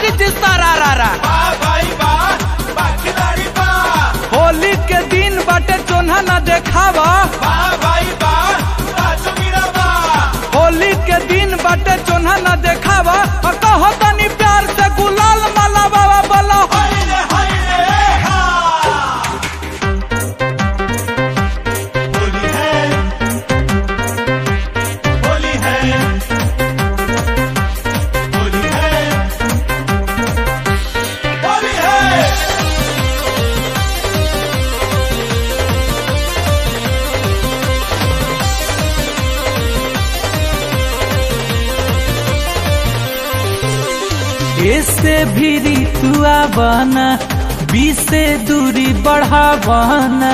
जोगी जी सारा रारा वाह भाई वाह वाह खिलाड़ी वाह होली के दिन बाटे चोन्हा न देखावा वाह भाई वाह वाह जोगीरा वाह होली के दिन बाटे चोन्हा न देखावा और कहो तनी प्यार से गुलाल माला बाबा बोलो हाय रे हाय रे हा होली है होली है होली है होली है इससे भी ऋतुआ बना बीस से दूरी बढ़ावाना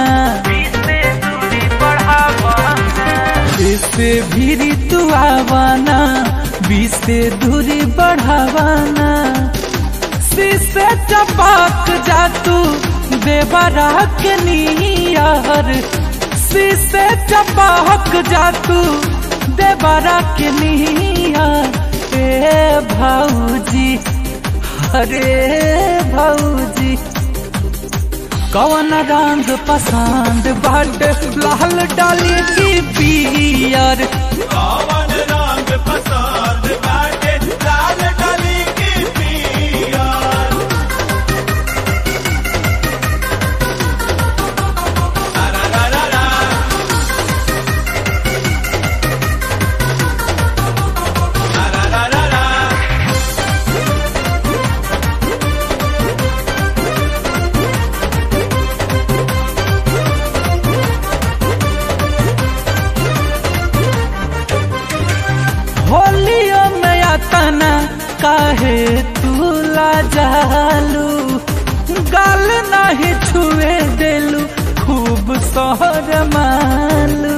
इससे भी ऋतुआ बना बीस से दूरी बढ़ावाना शीशे चपाक जा तू देवरा के नियर शीशे चपाक जा तू देवरा के नियर ए भाऊजी अरे भाऊजी कौन रंग पसंद बड लाल डाली की पियर कौन रंग पसंद बाटे लाल डाली की पिया रा रा रा रा रा रा रा रा रा होलियो में अतना काहे तूला जालू गाल नहीं छुए देलू खूब सोहर मालू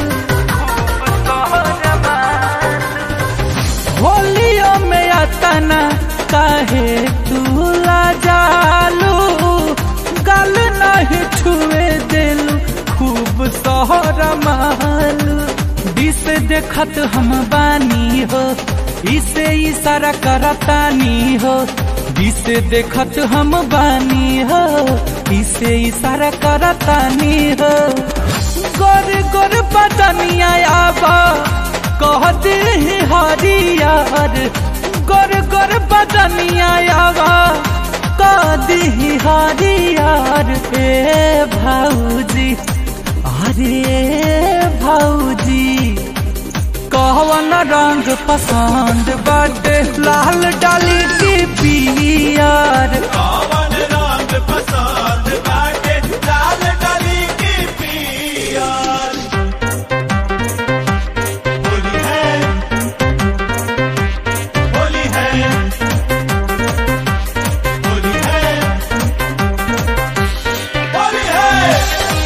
होलियो में अतना काहे तूला जालू गाल नहीं छुए देलू खूब सोहर मालू दिस देखत हम बानी हो इसे इशारा करतानी हो दिस देखत हम बानी हो इसे इशारा करतानी हो गोर गोर बदनिया आबा कह दे हरियर गोर गोर बदनिया आबा कह दी हरियर ए भाऊजी अरे भाऊजी कहवन रंग पसंद बड़े लाल डाली की पियर कौन रंग पसंद बाटे लाल डाली की पिया होली है होली है होली है होली है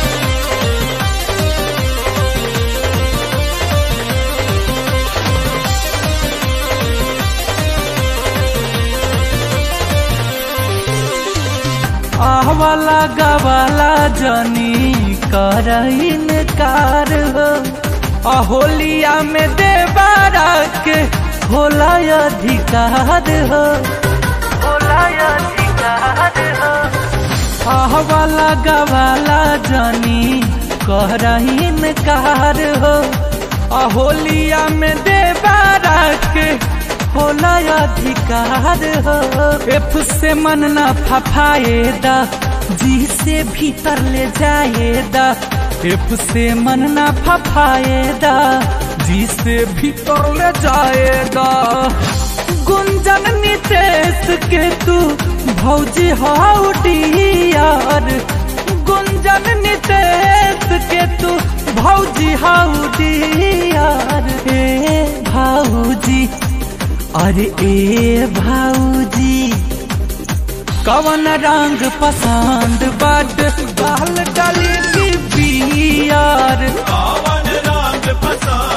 आहवाला गवाला जनी कर इनकार हो अहोलिया में देवारा के होला अधिकार हो होला अधिकार हो आहवाला गवाला जनी कर इनकार हो अहोलिया में देवारा के होला अधिकार हो एफ से मन न फफाएदा जी से भीतर ले जाएदा एफ से मन न फफाएदा जी से भीतर ले जाएगा गुंजन नितेश के तू भौजी हाउ डियर गुंजन नितेश के तू भौजी हाउ डियर हे भाऊजी अरे ए भाऊजी कवन रंग पसंद बड बाल डाली की बियर कौन रंग पसंद